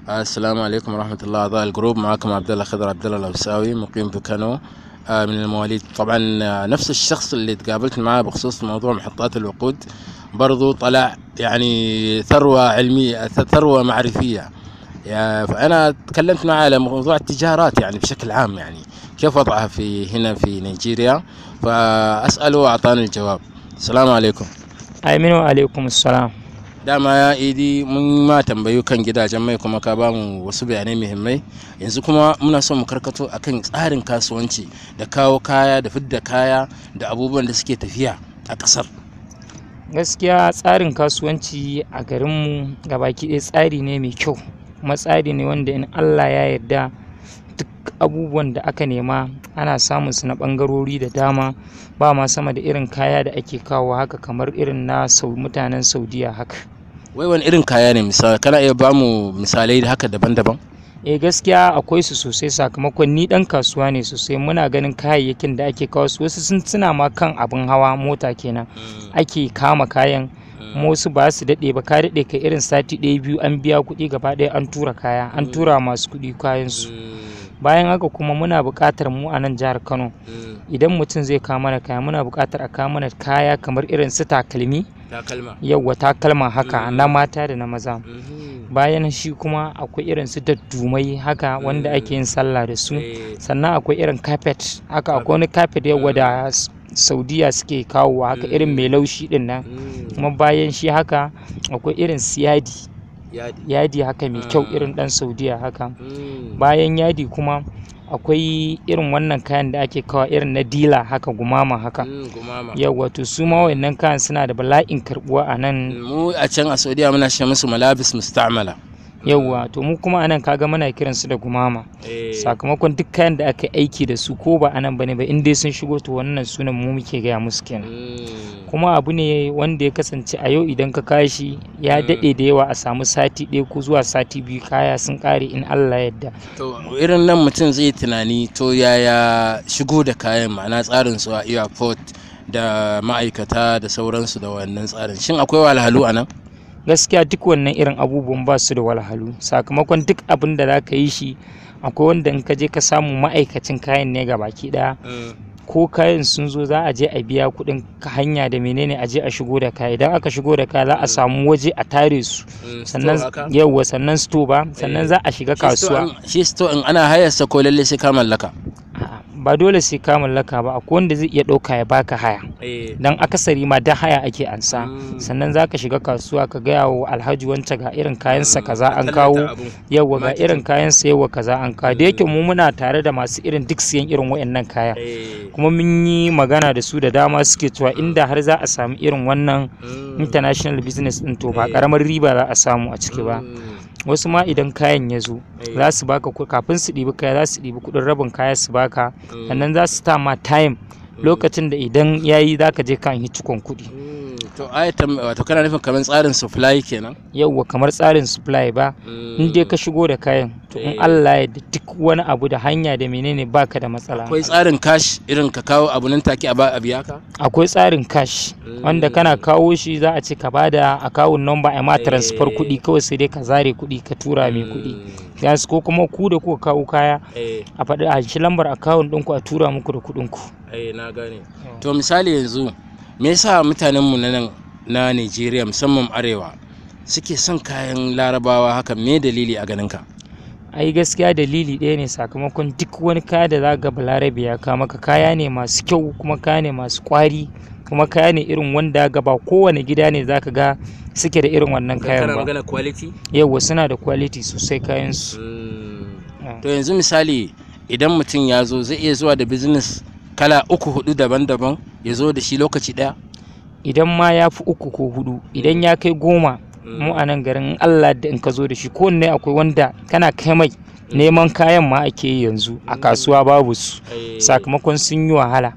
السلام عليكم ورحمة الله أعضاء الجروب معكم عبد الله خضر عبد الله الأوساوي مقيم بكانو آه، من المواليد طبعا آه، نفس الشخص اللي تقابلت معاه بخصوص موضوع محطات الوقود برضو طلع يعني ثروة علمية ثروة معرفية يا- فأنا تكلمت معاه على موضوع التجارات يعني بشكل عام يعني كيف وضعها في هنا في نيجيريا فأسأله وأعطاني الجواب السلام عليكم Aminu alaikum salam. dama ya idi mun ma tambayu kan gidajen mai kuma ka bamu wasu bayanai muhimmai yanzu kuma muna son mu karkato akan tsarin kasuwanci da kawo kaya da fidda kaya da abubuwan da suke tafiya a kasar Gaskiya tsarin kasuwanci a garinmu gabaki ɗaya tsari ne mai kyau. Kuma tsari ne wanda in Allah ya yarda duk abubuwan da aka nema ana samun su na ɓangarori da dama ba ma sama da irin kaya da ake kawo haka kamar irin na sau mutanen Saudiya haka. wai wani irin kaya ne misali kana iya bamu misalai da haka daban-daban eh gaskiya akwai su sosai sakamakon ni dan kasuwa ne sosai muna ganin kayayyakin da ake kawo su wasu sun suna ma kan abin hawa mota kenan ake kama kayan kuma wasu ba su daɗe ba ka daɗe ka irin sati ɗaya biyu an biya kuɗi gaba ɗaya an tura kaya an tura masu kuɗi kayan su bayan haka kuma muna buƙatar mu a nan jihar Kano idan mutum zai kawo mana kaya muna buƙatar a kawo mana kaya kamar irin su takalmi takalma yawwa takalma haka na mata da na maza bayan shi kuma akwai irin su daddumai haka wanda ake yin sallah da su sannan akwai irin carpet haka akwai wani carpet yawa da s- saudiya suke kawowa haka irin mai laushi din nan kuma bayan shi haka akwai irin su yadi yadi haka mai kyau irin dan saudiya haka bayan yadi kuma akwai irin wannan kayan da ake kawo irin na dila haka gumama haka yawa to su ma wayannan kayan suna da bala'in karbuwa a nan mu a can a saudiya muna shi musu malabis musta'mala yauwa to mu kuma anan kaga muna kiran su da gumama sakamakon duk kayan da aka aiki da su ko ba anan bane ba in dai sun shigo to wannan sunan mu muke gaya musu kenan kuma abu ne wanda ya kasance a yau idan ka kashi ya daɗe da yawa a samu sati ɗaya ko zuwa sati biyu kaya sun ƙare in Allah yadda to irin nan mutum zai tunani to yaya shigo da kayan ma'ana tsarin su a airport da ma'aikata da sauransu da wannan tsarin shin akwai wahalhalu a nan gaskiya duk wannan irin abubuwan ba su da walhalu sakamakon duk abin da za ka yi shi akwai wanda in ka je ka samu ma'aikacin kayan ne ga baki ɗaya ko kayan sun zo za a je a biya kuɗin ka hanya da menene a je a shigo da kaya idan aka shigo da kaya za a samu waje a tare su sannan yauwa sannan sto ba sannan za a shiga kasuwa shi sto in ana hayarsa ko lalle sai ka mallaka A'a, ba dole sai ka mallaka ba akwai wanda zai iya ɗauka ya baka haya dan akasari ma dan haya ake ansa sannan za ka shiga kasuwa ka gaya wa alhaji wance ga irin kayansa kaza an kawo yawa ga irin kayansa yawa kaza an kawo da yake mu muna tare da masu irin duk siyan irin wayannan kaya kuma mun yi magana da su da dama suke cewa inda har za a samu irin wannan international business din to ba karamar riba za a samu a ciki ba wasu ma idan kayan ya zo za su baka ku- kafin su ɗibi kaya za su ɗibi kuɗin rabin kaya su baka sannan za su ta ma time lokacin da idan ya yi za ka je kan yi cikon kuɗi to ayatan wato kana nufin kamar tsarin supply kenan yauwa kamar tsarin supply ba in dai ka shigo da kayan to in Allah ya da duk wani abu da hanya da menene baka da matsala akwai tsarin cash irin ka kawo abu nan take a ba a biya ka akwai tsarin cash wanda kana kawo shi za a ce ka bada akawun number a ma transfer kuɗi kawai sai dai ka zare kuɗi ka tura mai kuɗi gas ko kuma ku da kuka kawo kaya a faɗi a shi lambar akawun ɗinku a tura muku da kuɗin ku na gane to misali yanzu me yasa mutanenmu na nan na Najeriya musamman arewa suke son kayan larabawa haka me dalili a ganin ka ai gaskiya dalili ɗaya ne sakamakon duk wani kaya da za ga balarabe ya kawo maka kaya ne masu kyau kuma kaya ne masu kwari kuma kaya ne irin wanda ga ba kowane gida ne za ka ga suke da irin wannan kayan ba magana quality yauwa suna da quality sosai kayan su to yanzu misali idan mutum ya zo zai iya zuwa da business kala uku hudu daban-daban ya zo da shi lokaci daya idan ma ya fi uku ko hudu idan ya kai goma mu a nan garin in Allah da in ka zo da shi kowanne akwai wanda kana kai mai neman kayan ma ake yi yanzu a kasuwa babu su sakamakon sun yi wahala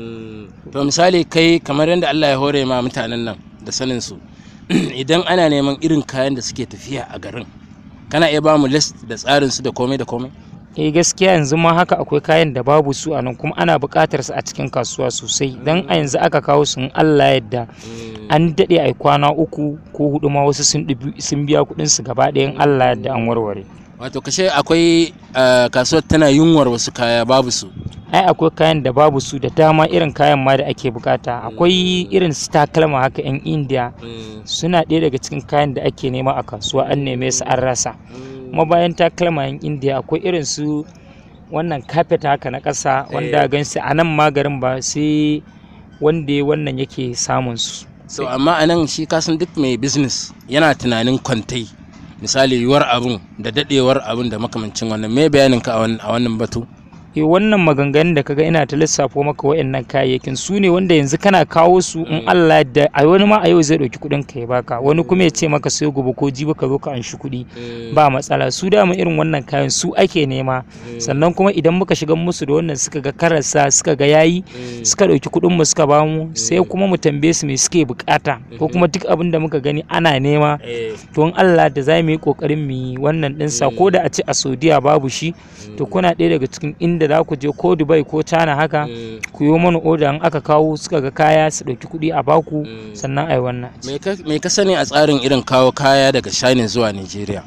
to misali kai kamar yadda Allah ya hore ma mutanen nan da sanin su idan ana neman irin kayan da suke tafiya a garin kana iya ba mu list da tsarin su da komai da komai eh gaskiya yanzu ma haka akwai kayan da babu su a nan kuma ana buƙatar su a cikin kasuwa sosai dan a yanzu aka kawo su in Allah yadda an daɗe a kwana uku ko hudu ma wasu sun ɗibi- sun biya kuɗin su gaba ɗaya in Allah yadda an warware wato kashe akwai ah, kasuwar tana yunwar wasu kaya babu su ai akwai kayan da babu su da dama irin kayan ma da ake bukata akwai irin su takalma haka yan indiya suna ɗaya daga cikin kayan da ake nema a kasuwa an neme su an rasa kuma bayan takalma yan indiya akwai irin su wannan kafet haka na ƙasa wanda gan su a nan magarin ba sai wanda ya wannan yake samun su so amma a nan shi kasan duk mai business yana tunanin kwantai misali yiwuwar abun da dadewar abun da makamancin wannan me bayanin ka a wan- a wannan batu Eh, wannan maganganun da kaga ina ta lissafo maka wa'annan kayayyakin su ne wanda yanzu kana kawo su in Allah da a wani ma a yau zai ɗauki kuɗin ka ya baka wani kuma ya ce maka sai gobe ko jibi ka zo ka anshi kuɗi ba matsala su dama irin wannan kayan su ake nema sannan kuma idan muka shiga musu da wannan suka ga karasa suka ga yayi suka ɗauki kuɗin mu suka bamu sai kuma mu tambaye su me suke bukata ko kuma duk abin da muka gani ana nema to in Allah da za mu yi kokarin mu yi wannan ɗinsa ko da a ce a Saudiya babu shi to kuna ɗaya daga cikin inda za ku je ko Dubai ko China haka ku yi mana oda in aka kawo suka ga kaya su ɗauki kuɗi a baku sannan a yi wannan me ka- me ka sani a tsarin irin kawo kaya daga China zuwa Nigeria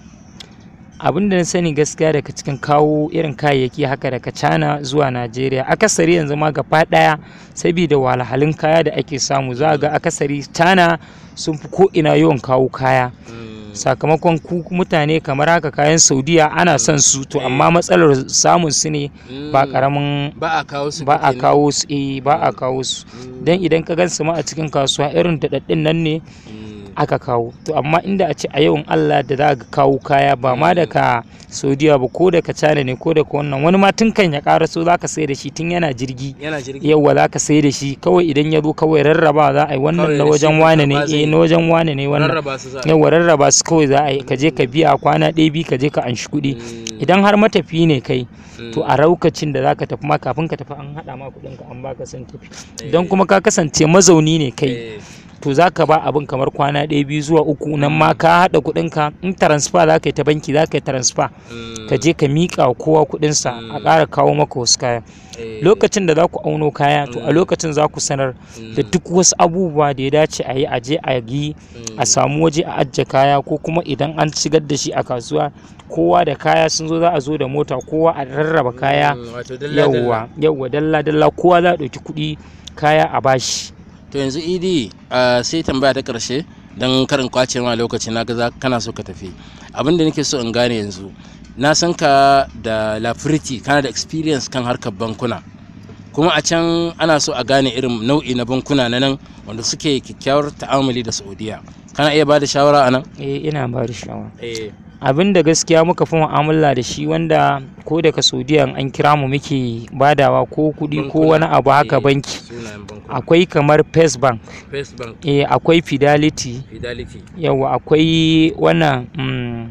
abin da na sani gaskiya daga cikin kawo irin kayayyaki haka daga China zuwa Najeriya akasari yanzu ma gaba ɗaya saboda wahalhalun kaya da ake samu za a ga akasari China sun fi ko ina yawan kawo kaya sakamakon ku mutane kamar haka kayan saudiya ana son su to amma matsalar samun su ne ba karamin ba a kawo su ba a kenan. kawo su eh ba a kawo su dan idan ka gan su ma a cikin kasuwa irin daɗaɗɗin nan ne aka kawo to amma inda a ce a yawan Allah da za ka kawo kaya ba ma daga saudiya ba ko daga china ne ko daga wannan wani ma tun kan ya ƙara so za ka sai da shi tun yana jirgi yana jirgi yauwa za ka sai da shi kawai idan ya zo kawai rarraba za a yi wannan Kawai na da wajen shi wane ne karɓa zai eh yi. na wajen wane ne wannan rarraba su za a yauwa rarraba su kawai za a yi ka je ka biya kwana ɗaya biyu ka je ka anshi kuɗi idan har matafi ne kai to a raukacin da zaka tafi ma kafin ka tafi an haɗa ma kuɗin ka an baka sun tafi idan kuma ka kasance mazauni ne kai to za ka ba abin kamar kwana ɗaya biyu zuwa uku nan ma ka haɗa kuɗin ka in transfer za ka yi ta banki za ka yi transfer ka je ka miƙa wa kowa kuɗinsa a ƙara kawo maka wasu kaya lokacin da za ku auno kaya to a lokacin za ku sanar da duk wasu abubuwa da ya dace a yi a je a yi a samu waje a ajiye kaya ko kuma idan an shigar da shi a kasuwa kowa da kaya sun zo za a zo da mota kowa a rarraba kaya yawwa yawwa dalla dalla kowa za a ɗauki kuɗi kaya a bashi to yanzu idi ah, sai tambaya ta karshe don karin kwace ma lokaci na ga kana so ka tafi abin da nake so in gane yanzu na san ka da lafiriti kana da experience kan harkar bankuna kuma a can ana so a gane irin nau'i na bankuna na nan wanda suke kyakkyawar ta'amali da saudiya kana iya ba da shawara a nan eh ina ba da shawara abin da gaskiya muka fi mu'amala da shi wanda ko daga saudiya in an kira mu muke badawa ko kuɗi ko wani abu haka banki akwai kamar first bank first bank eh akwai fidelity fidelity yawa akwai wannan mm,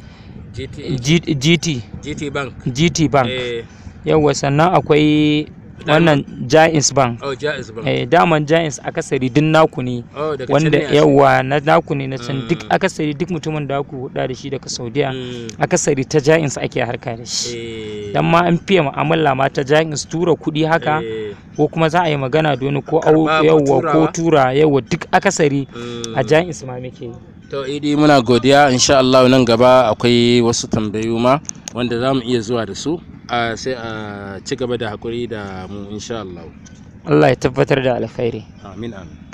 GT, G- gt GT bank gt bank eh, yawa sannan akwai wannan giants bank oh jaiz bank eh, daman giants akasari duk naku ne oh daga wanda can ne a- yawa na naku ne na can Mm. duk akasari duk mutumin da ku huda da shi daga saudiya Mm, akasari ta giants ake harka da shi eh, dan ma an fiye mu'amala ma ta giants tura kuɗi haka eh, ko kuma za a yi magana da wani ko au Karɓa ko yawa ko turawa. tura yawa duk akasari mm. a giants ma muke yi To idi muna godiya insha Allah nan gaba akwai wasu tambayu ma wanda za mu iya zuwa da su a sai a ci gaba da hakuri da mu insha Allah. Allah ya tabbatar da alkhairi Amin amin.